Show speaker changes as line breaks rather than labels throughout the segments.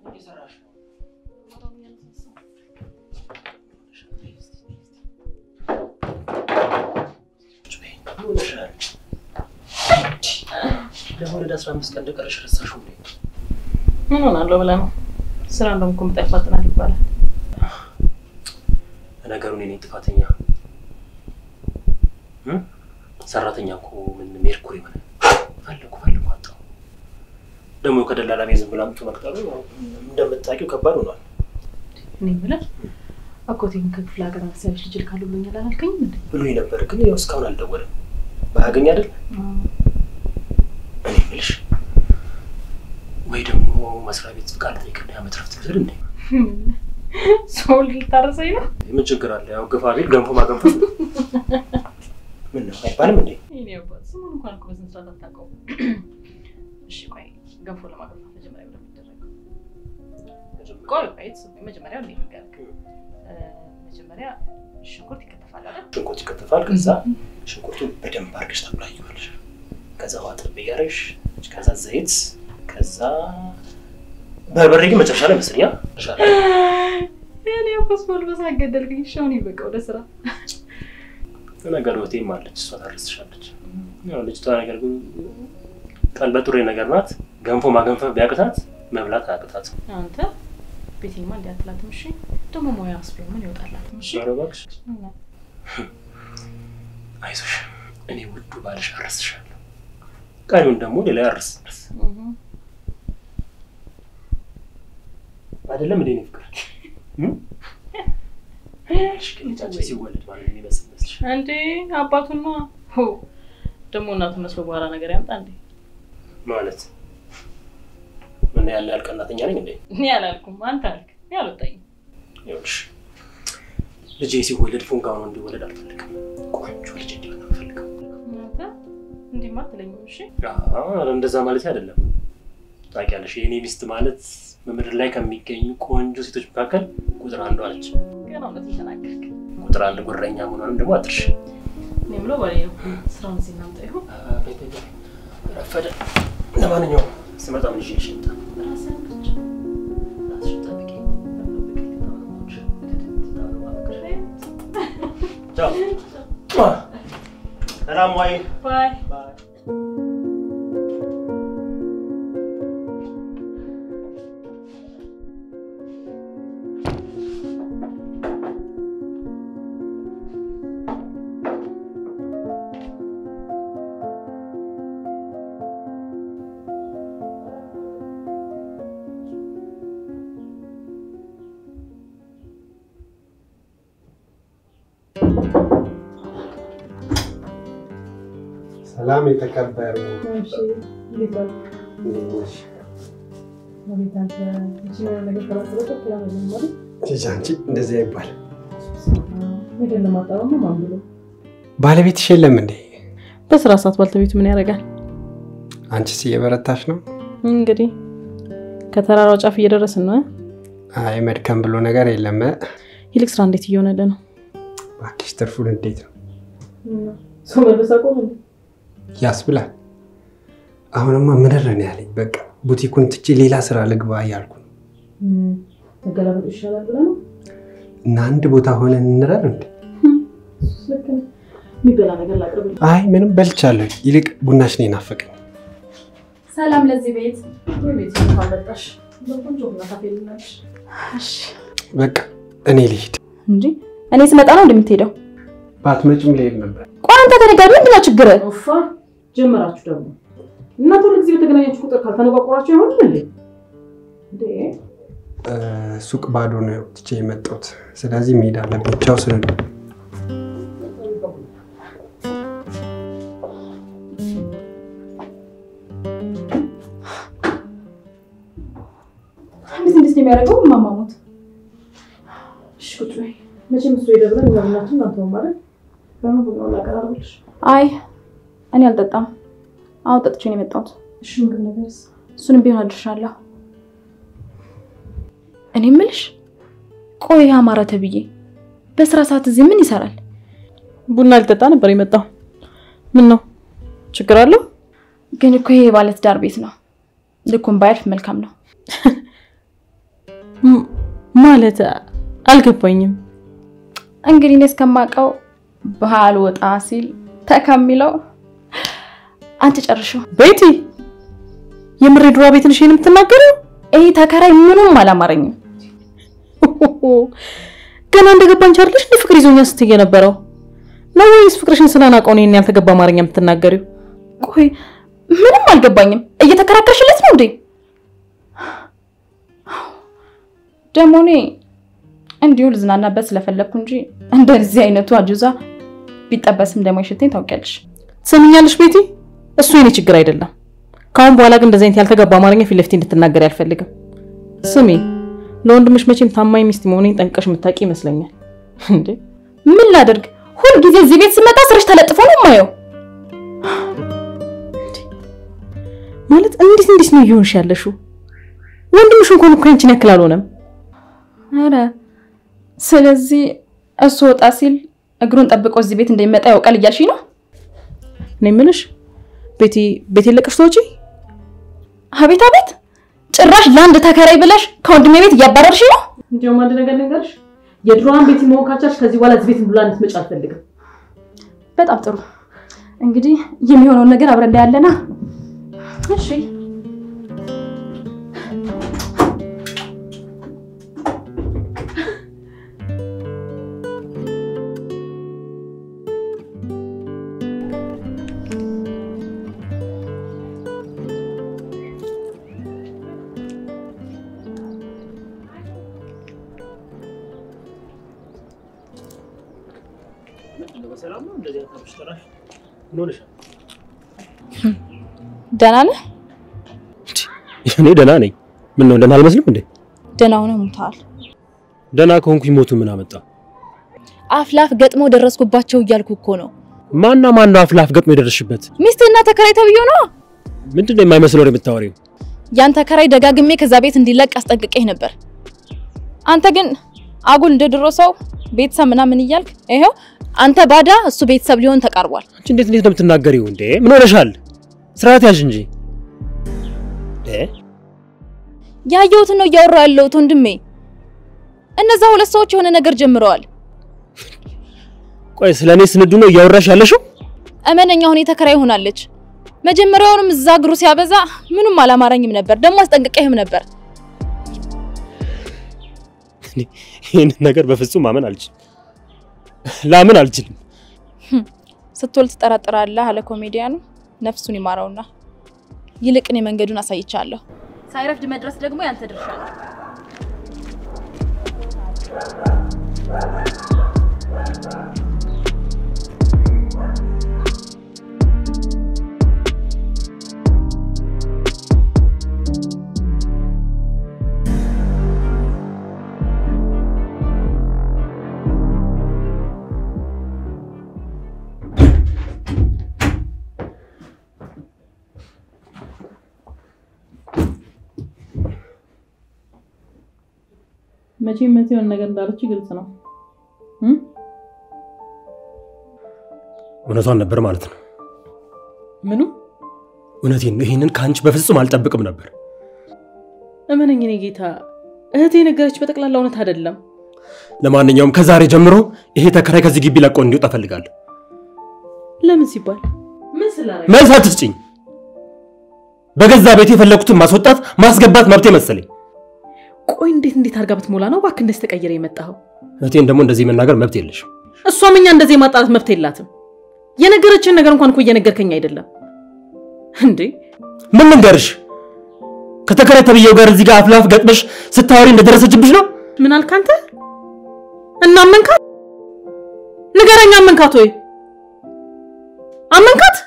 እየሰራሽ ነው? ምን ሆነሻል? ለመውለድ አስራ አምስት ቀን እንደቀረሽ ረሳሽው እንዴ?
ምን ሆናለሁ ብለህ ነው? ስራ እንደውም እኮ ምጣ ይፋጥናል ይባላል።
ለነገሩ እኔ ነኝ ጥፋተኛ። እም? ሰራተኛ እኮ ምን ሜርኩሪ ሆነ። ፈለኩ ፈለኩ አጣሁ። ደግሞ ከደላላ ቤት ዝም ብላ አምጥቶ መቅጠሩ እንደምታውቂው ከባድ ሆኗል።
እኔ የምልህ አጎቴን ከክፍለ ሀገር መሰለሽ ልጅ ልካሉ ብሎኛል አላልከኝም እንዴ?
ብሎኝ ነበር፣ ግን ያው እስካሁን አልደወለም። ባያገኝ አይደል እኔ የምልሽ ወይ ደግሞ መስሪያ ቤት ፍቃድ ጠይቅና የዓመት ረፍት ልውሰድ እንዴ?
ሰው ልታረሰኝ ነው?
ምን ችግር አለ? ያው ግፋ ቢል ገንፎ ማገንፈት ነው። ምን ነው አይባልም እንዴ?
ይኔ አባት ስሙን እንኳን እኮ በስንት ሰዓት አታውቀውም። እሺ ቆይ ገንፎ ለማገንፋት መጀመሪያ እንደሚደረገው ቆይ ቆይ ስሙኝ፣ መጀመሪያ እንዴት ንገርክ? መጀመሪያ ሽንኩርት ይከተፋል አይደል?
ሽንኩርት ይከተፋል። ከዛ ሽንኩርቱን በደንብ አድርገሽ ታቁላዪዋለሽ። ከዛ ውሃ ጥብ እያደረግሽ ከዛ ዘይት፣ ከዛ በርበሬ ግን መጨረሻ ላይ መስሪያ
እኔ አባስ መልበስ አገደልክኝ። እሺ አሁን ይበቃ ወደ ስራ።
ነገር ወቴም አለች እሷ ታረስሻለች። ያው ልጅቷ ነገር ግን ቀልበ ጡሬ ነገር ናት። ገንፎ ማገንፈፍ ቢያቅታት መብላት አያቅታት።
አንተ ቤቴማ እንዲህ አትላትም። እሺ ደግሞ ሙያ አስቤ ምን ይወጣላትም። እሺ
ኧረ እባክሽ አይዞሽ፣ እኔ ውዱ ባልሽ አረስሻለሁ። ቀሪውን ደግሞ ሌላ ያርስ አይደለም እንዴ? እኔ ፍቅር ልጃችን ሲወለድ ማለት ነው ይመስል መስልሽ
እንዴ አባቱና ሆ ደግሞ እናቱ መስሎ በኋላ ነገር ያምጣ እንዴ?
ማለት ምን ያለ ያልቀናተኛ ነኝ እንዴ?
እኔ አላልኩም፣ አንተ አልክ። እኔ አልወጣኝም።
ይኸውልሽ ልጄ ሲወለድ ፉንጋ ሆኖ እንዲወለድ አልፈልግም። ቆንጆ ልጅ እንዲሆን ነው የምፈልገው።
አንተ እንዲህማ አትለኝም። እሺ
አዎ፣ እንደዛ ማለት አይደለም። ታውቂያለሽ የእኔ ሚስት ማለት በምድር ላይ ከሚገኙ ቆንጆ ሴቶች መካከል ቁጥር አንዷ ነች።
ገና እውነት ተናገርክ።
ቁጥር አንድ ጉረኛ መሆኗንም ደግሞ አትርሽ።
እኔ የምለው ባሌ ነው ስራውን እዚህ እናምጣ ይሆን
ረፈደ። ለማንኛውም ስመጣ ምን ይዤልሽ ልምጣ?
ራስህን ብቻ
ራስሽን ጠብቂ። ቻው። ሰላም ዋይ።
ባይ
ሰላም የተከበሩ ልጅ አንቺ እንደዚህ አይባል። ባለቤትሽ የለም እንዴ?
በስራ ሰዓት ባልተቤቱ ምን ያደርጋል
አንቺስ እየበረታሽ ነው?
እንግዲህ ከተራራው ጫፍ እየደረስን ነው።
አይ መድከም ብሎ ነገር የለም።
ይልቅ ስራ እንዴት እየሆነልህ ነው?
እባክሽ ትርፉን እንዴት ነው
ሰው መልበስ አቆም እንዴ?
ያስብላል። አሁንማ ምንድን ነው ያለኝ፣ በቃ ቡቲኩን ትቼ ሌላ ስራ ልግባ እያልኩ ነው።
መገላበጡ ይሻላል ብለህ ነው?
እና አንድ ቦታ ሆነን እንረር እንዴ?
ልክ ነህ። የሚበላ ነገር ላቅርብልህ።
አይ ምንም በልቻለሁ። ይልቅ ቡናሽ ነው የናፈቀኝ።
ሰላም ለዚህ ቤት።
ቤት እንኳን መጣሽ። በቆንጆ ቡና ታፈልናለሽ። እሺ
በቃ እኔ ልሂድ።
እንጂ እኔ ስመጣ ነው እንደምትሄደው?
ባትመጭም ልሄድ ነበር።
ቆይ አንተ ተነጋሪ፣ ምንድን ነው ችግር?
ኦፋ ጀመራችሁ ደግሞ እናንተ ሁልጊዜ በተገናኛችሁ ቁጥር ካልተነቋቆራችሁ አይሆንም እንዴ? እንዴ
እ፣ ሱቅ ባዶ ነው ትቼ የመጣሁት። ስለዚህ መሄድ አለብኝ። ቻው ስለ
እንዴት እንዴት ነው የሚያደርገው? ማማሙት
እሺ ቁጭ በይ። መቼም እሱ ሄደ ብለን እኛ ቡናችን እናንተ ማለት ለምን ቡናውን ላቀራርብልሽ?
አይ እኔ አልጠጣም። አሁን ጠጥቼ ነው የመጣሁት።
እሺ ምግብ ነገርስ?
እሱንም ቢሆን አድርሻለሁ። እኔ የምልሽ ቆይ አማረ ተብዬ በስራ ሰዓት እዚህ ምን ይሰራል?
ቡና ሊጠጣ ነበር የመጣው። ምን ነው ችግር አለው?
ግን እኮ ይሄ የባለትዳር ቤት ነው። ልኩን ባያልፍ መልካም ነው።
ም- ማለት አልገባኝም።
እንግዲህ እኔ እስከማውቀው ባህል ወጣ ሲል ተከሚለው አንቺ ጨርሽው።
ቤቲ የምሬ ድሯ ቤት ነሽ ይሄን የምትናገረው?
ይህ ተከራይ ምኑም አላማረኝም።
ገና እንደገባን ቻርልሽ እንደ ፍቅር ይዞኛ ስትይ የነበረው ነው ወይስ ፍቅርሽን ስላናውቀው ነው ይሄን ያልተገባ አማርኛ የምትናገሪው?
ቆይ ምንም አልገባኝም። እየተከራከርሽለት ነው እንዴ? ደግሞ እኔ እንዲሁ ልዝናናበት ስለፈለግኩ እንጂ እንደዚህ አይነቱ አጁዛ ቢጠበስም እንደማይሸተኝ ታውቂያለሽ።
ትሰሚኛለሽ ቤቲ፣ እሱ የኔ ችግር አይደለም። ከአሁን በኋላ ግን እንደዚህ አይነት ያልተገባ አማርኛ ፊት ለፊት እንድትናገሪ አልፈልግም። ስሚ፣ ለወንድምሽ መቼም ታማኝ ሚስት መሆኔን ጠንቀሽ የምታውቂ ይመስለኛል። እንዴ
ምን ላደርግ? ሁል ጊዜ እዚህ ቤት ስመጣ ስርሽ ተለጥፎ ነው የማየው።
ማለት እንዴት እንዴት ነው እየሆንሽ ያለሽው? ወንድምሽ እንኳን እኮ ያንቺን ያክል አልሆነም።
ኧረ ስለዚህ እሱ ወጣ ሲል እግሩን ጠብቆ እዚህ ቤት እንደሚመጣ ያውቃል እያልሽኝ ነው?
እኔ የምልሽ ቤቲ ቤት የለቀሽ ተወጪ።
አቤት አቤት! ጭራሽ ለአንድ ተከራይ ብለሽ ከወንድሜ ቤት እያባረርሽ ነው።
እንዲያውም አንድ ነገር ልንገርሽ፣ የድሮዋን ቤቲ መሆን ካልቻልሽ ከዚህ በኋላ እዚህ ቤት ብላ እንድትመጪ አልፈልግም።
በጣም ጥሩ። እንግዲህ የሚሆነውን ነገር አብረን እናያለና። እሺ
በሰላም ነው እንደዚህ አታብሽ ተራሽ ምን ሆነሻል?
ደህና ነህ?
እኔ ደህና ነኝ። ምን ነው ደህና አልመስልም እንዴ?
ደህና ሆነህ ሞተሃል።
ደህና ከሆንኩኝ ሞቱ ምን አመጣ?
አፍላፍ ገጥሞ ደረስኩባቸው እያልኩ እኮ ነው።
ማና ማን ነው አፍላፍ ገጥሞ የደረስሽበት?
ሚስትህና ተከራይ ተብዬው ነው።
ምንድን ነው የማይመስል ወሬ የምታወሪው?
ያን ተከራይ ደጋግሜ ከዛ ቤት እንዲለቅ አስጠንቅቄህ ነበር። አንተ ግን አጉል እንደ ድሮ ሰው ቤተሰብ ምናምን እያልክ ይኸው አንተ ባዳ እሱ ቤተሰብ ሊሆን ተቃርቧል።
አንቺ እንዴት እንዴት ነው የምትናገሪው እንዴ? ምን ሆነሻል? ስርዓት ያዥ እንጂ እ
ያየሁትን ነው እያወራሁ ያለሁት ወንድሜ። እነዛ ሁለት ሰዎች የሆነ ነገር ጀምረዋል።
ቆይ ስለ እኔ ስንዱ ነው እያወራሽ ያለሽው?
እመነኛ አሁን የተከራይ ሆናለች። መጀመሪያውንም እዛ እግሩ ሲያበዛ ምንም አላማረኝም ነበር። ደግሞ አስጠንቅቄህም ነበር።
እኔ ይህንን ነገር በፍጹም ማመን አልችልም፣ ላምን አልችልም።
ስትወል ትጠራጥራለህ አለ ኮሜዲያኑ። ነፍሱን ይማረውና ይልቅ እኔ መንገዱን አሳይቻለሁ። ሳይረፍድ መድረስ ደግሞ ያንተ ድርሻ ነው።
መቼም መቼ የሆነ ነገር እንዳለች ግልጽ ነው። እም?
እውነቷን ነበር ማለት ነው።
ምኑ
እውነቴን ነው። ይህንን ከአንቺ በፍጹም አልጠብቅም ነበር።
እመነኝ፣ እኔ ጌታ እህቴ የነገረች በጠቅላላ እውነት አይደለም።
ለማንኛውም ከዛሬ ጀምሮ ይሄ ተከራይ ከዚህ ግቢ ለቆ እንዲወጣ እፈልጋለሁ።
ለምን ሲባል ምን ስላረገ?
መልስ አትስጭኝ። በገዛ ቤት የፈለኩትን ማስወጣት ማስገባት መብቴ መሰለኝ።
ቆይ እንዴት እንዴት አድርጋ ብትሞላ ነው እባክህ እንደዚህ ተቀይረ የመጣኸው?
እህቴን ደግሞ እንደዚህ መናገር መብት የለሽም።
እሷም እኛ እንደዚህ የማጣላት መብት የላትም። የነገረችን ነገር እንኳን እኮ እየነገርከኝ አይደለም እንዴ?
ምን ልንገርሽ? ከተከራይ ተብዬው ጋር እዚህ ጋር አፍላፍ ገጥመሽ ስታወሪ እንደደረሰችብሽ ነው።
ምን አልክ አንተ? እና አመንካት? ንገረኝ፣ አመንካት ወይ አመንካት?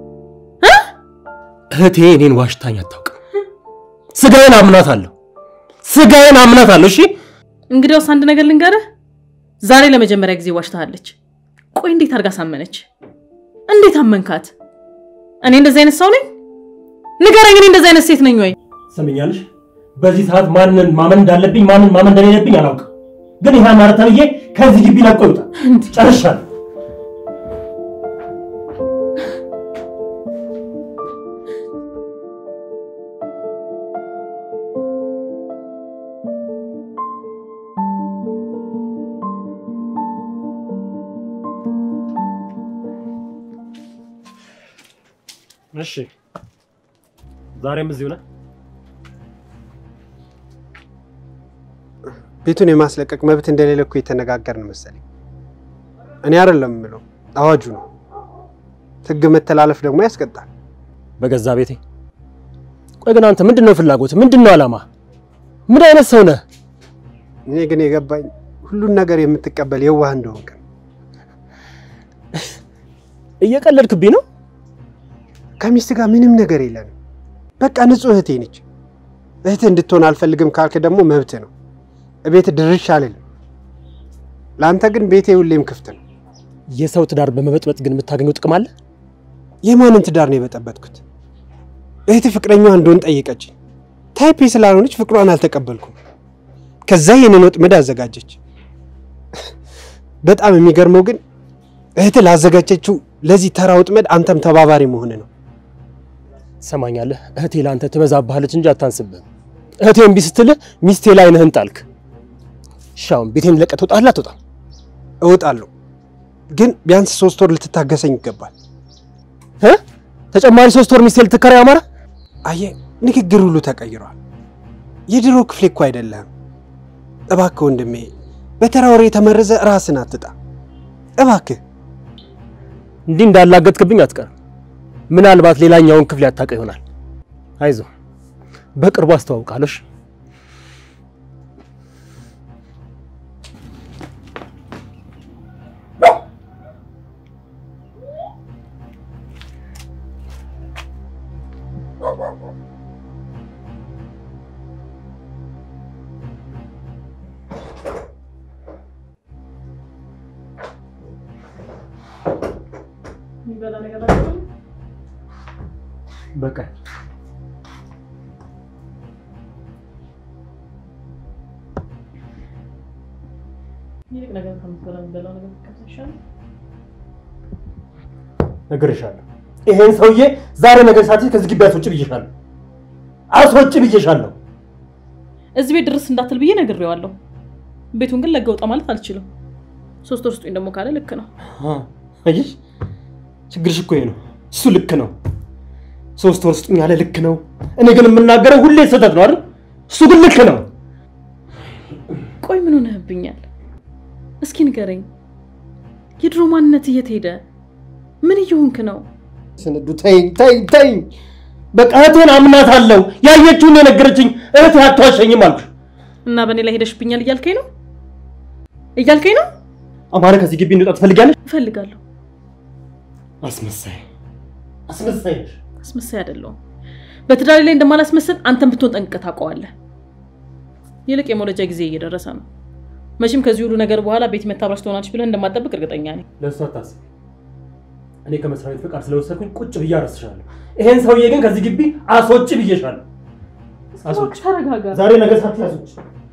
እህቴ እኔን ዋሽታኝ አታውቅም። ስጋዬን አምናታለሁ። ስጋዬን አምናታለሁ። እሺ
እንግዲያውስ አንድ ነገር ልንገርህ፣ ዛሬ ለመጀመሪያ ጊዜ ዋሽታሃለች። ቆይ እንዴት አድርጋ ሳመነች? እንዴት አመንካት? እኔ እንደዚህ አይነት ሰው ነኝ? ንገረኝ፣ እኔ እንደዚህ አይነት ሴት ነኝ ወይ?
ሰምኛለሽ። በዚህ ሰዓት ማንን ማመን እንዳለብኝ ማንን ማመን እንደሌለብኝ አላውቅም። ግን ይሄ አማረ ተብዬ ከዚህ ግቢ ለቆ ይውጣ። ጨርሻለሁ። እሺ ዛሬም እዚሁ ነህ?
ቤቱን የማስለቀቅ መብት እንደሌለ እኮ የተነጋገርን መሰለኝ። እኔ አይደለም የምለው አዋጁ ነው። ህግ መተላለፍ ደግሞ ያስቀጣል።
በገዛ ቤቴ። ቆይ ግን አንተ ምንድን ነው ፍላጎት? ምንድን ነው ዓላማ? ምን አይነት ሰው ነህ?
እኔ ግን የገባኝ ሁሉን ነገር የምትቀበል የዋህ እንደሆንክ ነው።
እየቀለድክብኝ ነው?
ከሚስት ጋር ምንም ነገር የለንም። በቃ ንጹህ እህቴ ነች። እህትህ እንድትሆን አልፈልግም ካልክ ደግሞ መብት ነው። እቤት ድርሽ አልልም። ለአንተ ግን ቤቴ ሁሌም ክፍት ነው።
የሰው ትዳር በመበጥበጥ ግን የምታገኘው ጥቅም አለ?
የማንን ትዳር ነው የበጠበጥኩት? እህት ፍቅረኛዋ እንደሆን ጠየቀች። ታይፔ ስላልሆነች ፍቅሯን አልተቀበልኩም። ከዛ ይህንን ወጥመድ አዘጋጀች። በጣም የሚገርመው ግን እህት ላዘጋጀችው ለዚህ ተራ ወጥመድ አንተም ተባባሪ መሆን ነው።
ሰማኛለህ? እህቴ ለአንተ ትበዛብሃለች እንጂ አታንስብህም። እህቴ እምቢ ስትልህ ሚስቴ ላይ ነህን ጣልክ። እሺ አሁን ቤቴን ለቀህ ትወጣለህ አትወጣም?
እወጣለሁ፣ ግን ቢያንስ ሶስት ወር ልትታገሰኝ ይገባል።
እ? ተጨማሪ ሶስት ወር ሚስቴ ልትከራይ አማራ?
አየህ፣ ንግግር ሁሉ ተቀይሯል። የድሮ ክፍሌ እኮ አይደለህም። እባክህ ወንድሜ፣ በተራ ወሬ የተመረዘ ራስን አትጣ። እባክህ
እንዲህ እንዳላገጥክብኝ አትቀርም። ምናልባት ሌላኛውን ክፍል ያታውቀው ይሆናል። አይዞህ፣ በቅርቡ አስተዋውቃለሁ። እሺ?
የሚበላ ነገር አለ?
በቃ
ይልቅ ነገር ከምትበላ የሚበላው ነገር ብትቀምስ ይሻላል።
ነግሬሻለሁ። ይሄን ሰውዬ ዛሬ ነገር ሳትይ ከዚህ ግቢ አስወጪ ብዬሻለሁ። አስወጪ ብዬሻለሁ።
እዚህ ቤት ድረስ እንዳትል ብዬ ነግሬዋለሁ። ቤቱን ግን ለጋ ውጣ ማለት አልችልም። ሶስት ወር ስጡኝ ደግሞ ካለ ልክ ነው።
አየሽ፣ ችግርሽ እኮ ይሄ ነው። እሱ ልክ ነው። ሶስት ወር ስጡኝ ያለ ልክ ነው። እኔ ግን የምናገረው ሁሌ ስህተት ነው አይደል? እሱ ግን ልክ ነው።
ቆይ ምን ሆነህብኛል? እስኪ ንገረኝ። የድሮ ማንነት እየት ሄደ? ምን እየሆንክ ነው?
ስንዱ ተይኝ፣ ተይኝ፣ ተይኝ። በቃ እህቴን አምናታለሁ። ያየችውን የነገረችኝ እህቴ አትዋሸኝም አልኩሽ።
እና በእኔ ላይ ሄደሽብኛል እያልከኝ ነው እያልከኝ ነው?
አማረ ከዚህ ግቢ እንውጣ ትፈልጊያለሽ?
እፈልጋለሁ።
አስመሳይ አስመሳይ ነሽ።
አስመሳይ አይደለሁም። በትዳሬ ላይ እንደማላስመስል አንተን ብትሆን ጠንቅቀህ ታውቀዋለህ። ይልቅ የመውለጃ ጊዜ እየደረሰ ነው። መቼም ከዚህ ሁሉ ነገር በኋላ ቤት መታብራች ትሆናለች ብለህ እንደማጠብቅ እርግጠኛ ነኝ።
ለእሱ አታስቢ። እኔ ከመስሪያ ቤት ፈቃድ ስለወሰድኩኝ ቁጭ ብዬ አረስሻለሁ። ይሄን ሰውዬ ግን ከዚህ ግቢ አስወጪ ብዬሻለሁ። አስወጪ።
ተረጋጋ።
ዛሬ ነገ ሳትይ አስወጪ።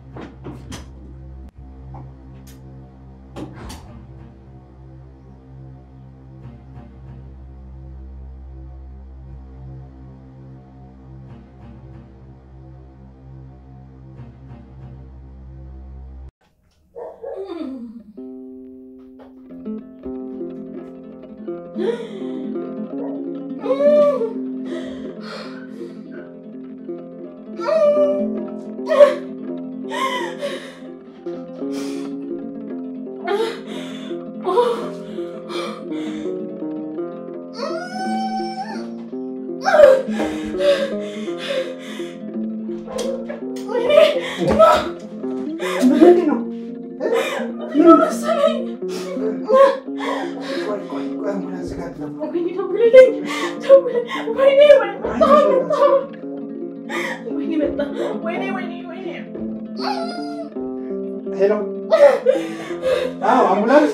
ሄሎ፣ አዎ፣ አምቡላንስ።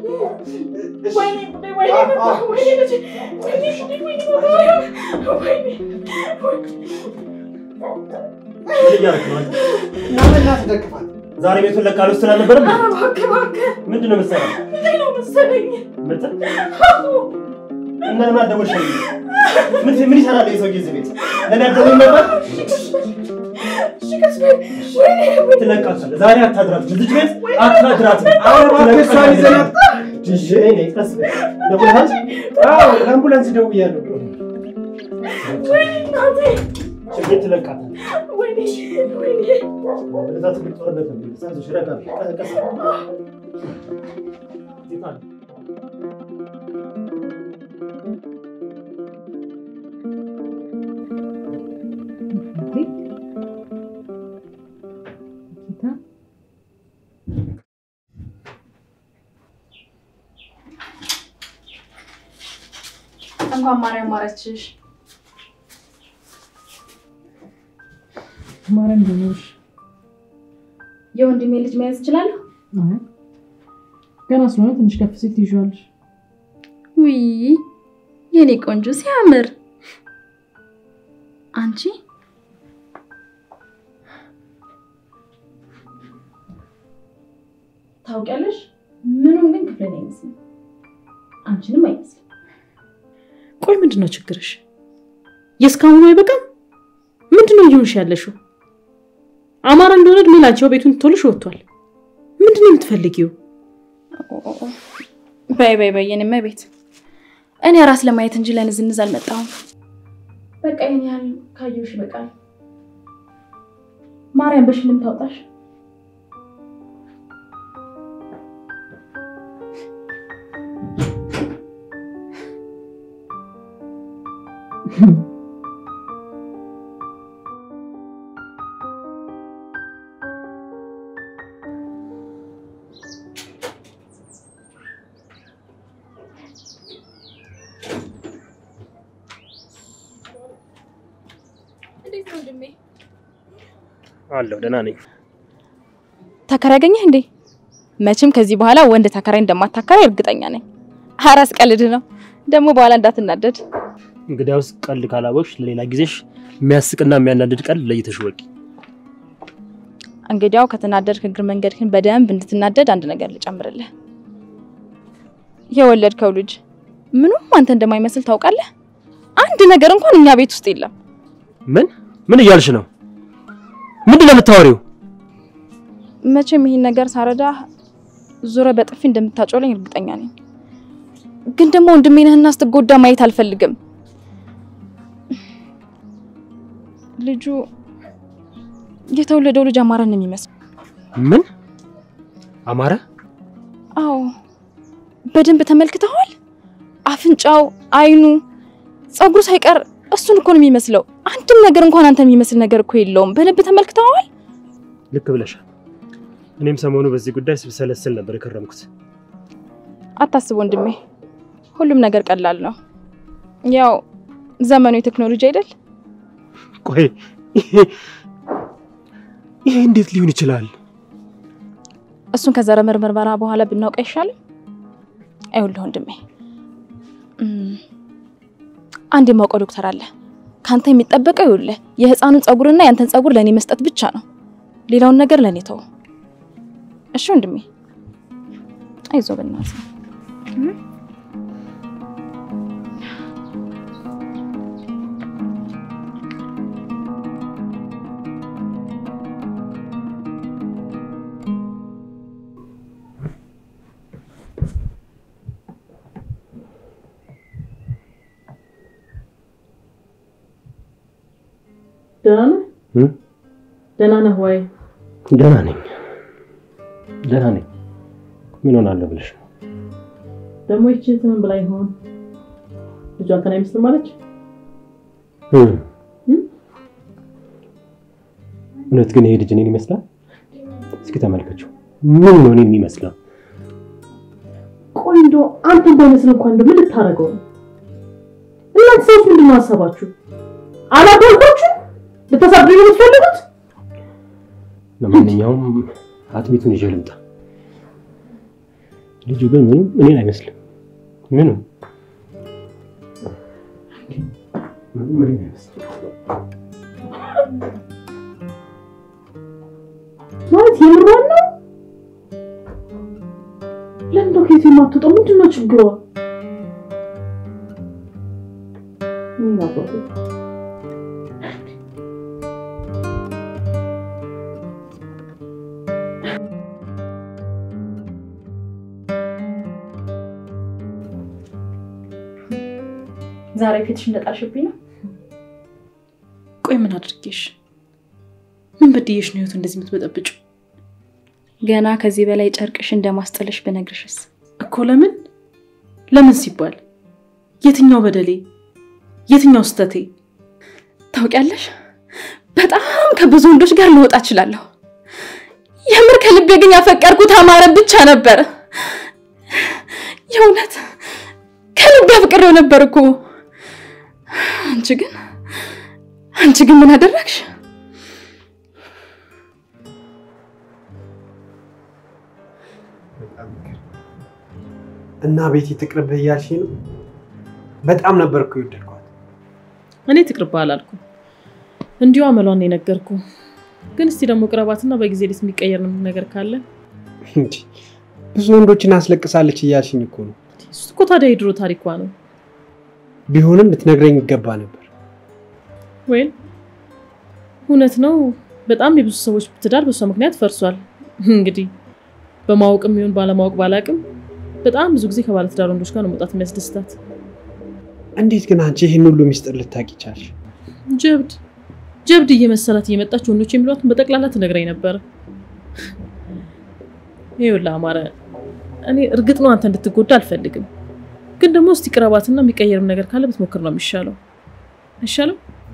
ምን እያደረክ ነው አንተ?
እና በእናትህ ደግፋት።
ዛሬ ቤቱን ለቃ ልወስድ አልነበረም? ምንድን ነው መሰለህ ምትል እና ለምን አልደወልሽልኝም? ምን ምን ይሰራል ይሄ ሰውዬ እዚህ ቤት? ለምን አልደወልም ነበር? ትለቃታለህ። ዛሬ አታድራትም፣ ልጅ ቤት አታድራትም።
አዎ፣ እባክህ እሷን ይዘናት።
እሺ፣ እኔ ቀስ በል። ደውለሃል?
አዎ፣ ለአምቡላንስ ደውያለሁ።
ወይኔ እናቴ
ችግር ትለቃታል።
ወይኔ ወይኔ
ወደዛ ትልቅ ጦርነት ነው የሚል ሳይዞሽ ረጋ ቀስ ቀስ ይታል
እንኳን ማርያም ማረችሽ።
ማርያም ደሞሽ
የወንድሜ ልጅ መያዝ እችላለሁ?
ገና ስለሆነ ትንሽ ከፍ ሲል ትይዣለሽ።
ውይ የኔ ቆንጆ ሲያምር። አንቺ ታውቂያለሽ፣ ምኑም ግን ክፍለን አይመስልም፣ አንቺንም አይመስልም።
ቆይ ምንድን ነው ችግርሽ? የእስካሁኑ አይበቃም? ምንድን ነው እየሆንሽ ያለሽው? አማራ እንደሆነ እድሜ ላንቺው ቤቱን ትቶልሽ ወጥቷል። ምንድን ነው የምትፈልጊው?
በይ በይ በይ የኔማ ቤት እኔ ራስ ለማየት እንጂ ለንዝንዝ አልመጣሁም። በቃ ይሄን ያህል ካየሁሽ ይበቃል። ማርያም በሽልም ታውጣሽ። እንዴት ነው ወንድሜ?
አለሁ ደህና ነኝ።
ተከራይ አገኘህ እንዴ? መቼም ከዚህ በኋላ ወንድ ተከራይ እንደማታከራይ እርግጠኛ ነኝ። ኧረ አስቀልድ ነው ደግሞ በኋላ እንዳትናደድ።
እንግዲያውስ ቀልድ ካላቦሽ ለሌላ ጊዜሽ የሚያስቅና የሚያናድድ ቀልድ ለይተሽ ወቂ።
እንግዲያው ከተናደድክ እግር መንገድህን በደንብ እንድትናደድ አንድ ነገር ልጨምርልህ። የወለድከው ልጅ ምኑም አንተ እንደማይመስል ታውቃለህ። አንድ ነገር እንኳን እኛ ቤት ውስጥ የለም።
ምን ምን እያልሽ ነው? ምንድን ነው የምታወሪው?
መቼም ይህን ነገር ሳረዳ ዙረ በጥፊ እንደምታጮለኝ እርግጠኛ ነኝ። ግን ደግሞ ወንድሜ ነህና ስትጎዳ ማየት አልፈልግም። ልጁ የተወለደው ልጅ አማራን ነው የሚመስለው።
ምን አማረ?
አዎ በደንብ ተመልክተዋል። አፍንጫው፣ አይኑ፣ ፀጉሩ ሳይቀር እሱን እኮ ነው የሚመስለው። አንድም ነገር እንኳን አንተን የሚመስል ነገር እኮ የለውም። በደንብ ተመልክተዋል።
ልክ ብለሻል። እኔም ሰሞኑ በዚህ ጉዳይ ስብሰለስል ነበር የከረምኩት።
አታስብ ወንድሜ፣ ሁሉም ነገር ቀላል ነው። ያው ዘመኑ የቴክኖሎጂ አይደል?
ቆይ ይሄ ይሄ እንዴት ሊሆን ይችላል?
እሱን ከዘረመል ምርመራ በኋላ ብናውቅ አይሻልም? አይውልህ ወንድሜ፣ እም፣ አንድ የማውቀው ዶክተር አለ። ከአንተ የሚጠበቀው ይውልህ የህፃኑን ፀጉርና ያንተን ፀጉር ለእኔ መስጠት ብቻ ነው። ሌላውን ነገር ለእኔ ተው። እሺ ወንድሜ፣ አይዞህ በእናትህ።
ደህና ነህ?
እም?
ደህና ነህ ወይ?
ደህና ነኝ፣ ደህና ነኝ። ምን ሆናለሁ ብለሽ ነው?
ደግሞ ይቺ ምን ብላ ይሆን? ልጇ አንተን አይመስልም አለች?
እም።
እም?
እውነት ግን ይሄ ልጅ እኔን ይመስላል? እስኪ ተመልከችው። ምን ነው እኔን የሚመስለው?
ቆይ እንደው አንተን ባይመስል እንኳን እንደው ምን ልታደርገው ነው? እናንተ ሰዎች ምንድን ነው ሀሳባችሁ? አላደርጓችሁ ልታሳብዱ ነው የምትፈልጉት?
ለማንኛውም አጥሚቱን ይዤ ልምጣ። ልጁ ግን ምንም እኔን አይመስልም። ምንም ምንም እኔን አይመስልም።
ማለት የምሯን ነው? ለምን ነው ከየት የማትወጣው? ምንድን ነው ችግሯ? ምን አባቱ
ዛሬ ፊትሽ እንደጣልሽብኝ ነው።
ምን አድርጌሽ ምን በድዬሽ ነው ህይወት እንደዚህ የምትበጠብጩ?
ገና ከዚህ በላይ ጨርቅሽ እንደማስጠልሽ ብነግርሽስ?
እኮ ለምን ለምን ሲባል የትኛው በደሌ የትኛው ስተቴ?
ታውቂያለሽ፣ በጣም ከብዙ ወንዶች ጋር ልወጣ እችላለሁ። የምር ከልቤ ግን ያፈቀርኩት አማረ ብቻ ነበር። የእውነት ከልቤ አፍቅሬው ነበር እኮ። አንቺ ግን አንቺ ግን ምን አደረግሽ?
እና ቤቲ ትቅርብህ እያልሽ ነው? በጣም ነበር እኮ የወደድኳት።
እኔ ትቅርብህ አላልኩም፣ እንዲሁ አመሏን የነገርኩ። ግን እስቲ ደግሞ ቅረባትና በጊዜ ሌት የሚቀየር ነገር ካለ
እንዲ ብዙ ወንዶችን አስለቅሳለች እያልሽኝ እኮ ነው።
እሱ እኮ ታዲያ የድሮ ታሪኳ ነው።
ቢሆንም ልትነግረኝ ይገባ ነበር።
ወይም እውነት ነው። በጣም የብዙ ሰዎች ትዳር በሷ ምክንያት ፈርሷል። እንግዲህ በማወቅም ይሁን ባለማወቅ ባላቅም በጣም ብዙ ጊዜ ከባለትዳር ወንዶች ጋር ነው መውጣት የሚያስደስታት።
እንዴት ግን አንቺ ይህን ሁሉ ሚስጥር ልታውቂ ቻልሽ?
ጀብድ ጀብድ እየመሰላት እየመጣች ወንዶች የሚሏትን በጠቅላላ ትነግረኝ ነበር። ይኸውልህ አማረ፣ እኔ እርግጥ ነው አንተ እንድትጎዳ አልፈልግም፣ ግን ደግሞ እስቲ ቅረባትና የሚቀየርም ነገር ካለ ብትሞክር ነው የሚሻለው። አይሻልም?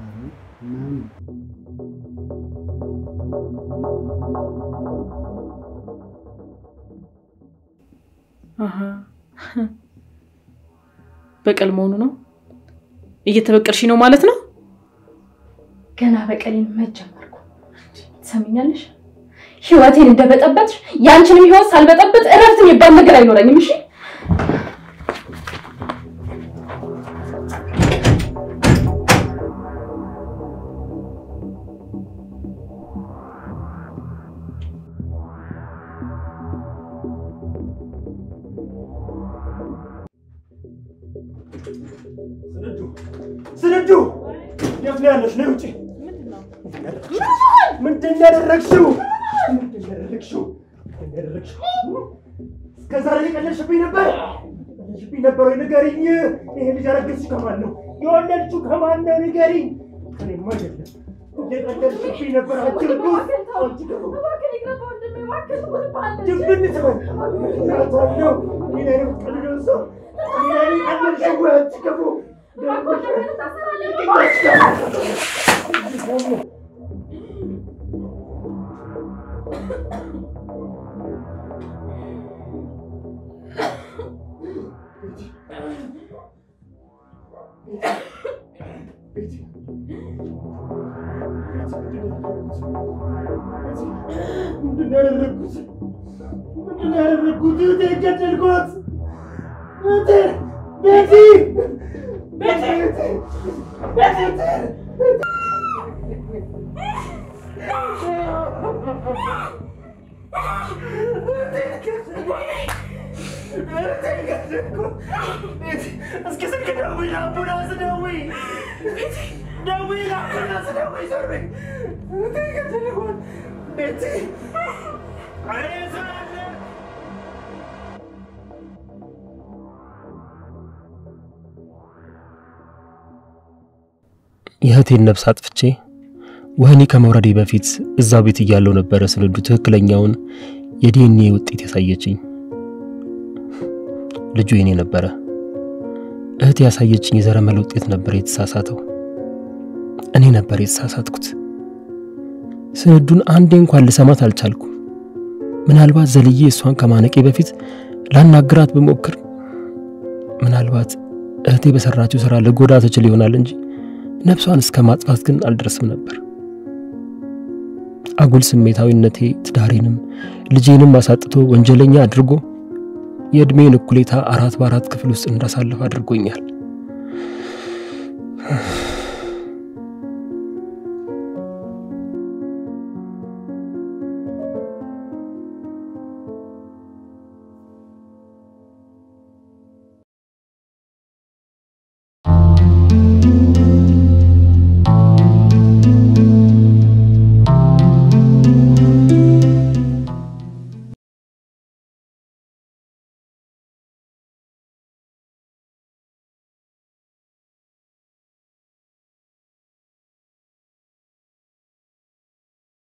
አሀ በቀል መሆኑ ነው። እየተበቀልሽ ነው ማለት ነው።
ገና በቀሌን መጀመርኩ። ትሰሚኛለሽ? ህይወቴን እንደበጠበጥሽ ያንቺንም ህይወት ሳልበጠበጥ እረፍት የሚባል ነገር አይኖረኝም። እሺ
ስንዱ የት ነው ያለሽ? ነይ ውጪ። ምንድን ነው ያደረግሽው? ምንድን ነው ያደረግሽው? ምንድን ነው ያደረግሽው? እስከ ዛሬ የቀለድሽብኝ ነበር የቀለድሽብኝ ነበር ወይ? ንገሪኝ። ይሄ ልጅ ያረገዝሽው ከማን ነው? የወለድሽው ከማን ነው? ንገሪኝ። ከእኔማ አይደለም። የቀለድሽብኝ ነበር። አንቺ ርኩስ፣ አንቺ ደግሞ ድብን ትበል። እናታለሁ። እኔ ላይ ነው የምትቀልደው ሰው። እኔ ላይ ነው የቀለድሽው ወይ? አንቺ ክፉ ምንድን ነው ያደረግኩት? ምንድን ነው ያደረግኩት? እህቴን ገደልኳት። እህቴን ቤቲ ቤቲ ቤቲ እስኪ ስልክ ደውይ፣ ለአምቡላንስ ደውይ፣ ደውይ፣ ለአምቡላንስ ደውይ። ዞር በይ። እህቴን ገደልኳት። ቤቲ እኔ ሰው አለ
የእህቴን ነፍስ አጥፍቼ ወህኒ ከመውረዴ በፊት እዛው ቤት እያለው ነበረ ስንዱ ትክክለኛውን የዲኤንኤ ውጤት ያሳየችኝ። ልጁ የኔ ነበረ። እህት ያሳየችኝ የዘረመል ውጤት ነበር የተሳሳተው። እኔ ነበር የተሳሳትኩት። ስንዱን አንዴ እንኳን ልሰማት አልቻልኩም። ምናልባት ዘልዬ እሷን ከማነቄ በፊት ላናግራት ብሞክር ምናልባት እህቴ በሰራችው ስራ ልጎዳ ትችል ይሆናል እንጂ ነፍሷን እስከ ማጥፋት ግን አልደርስም ነበር። አጉል ስሜታዊነቴ ትዳሬንም ልጄንም አሳጥቶ ወንጀለኛ አድርጎ የዕድሜን እኩሌታ አራት በአራት ክፍል ውስጥ እንዳሳልፍ አድርጎኛል።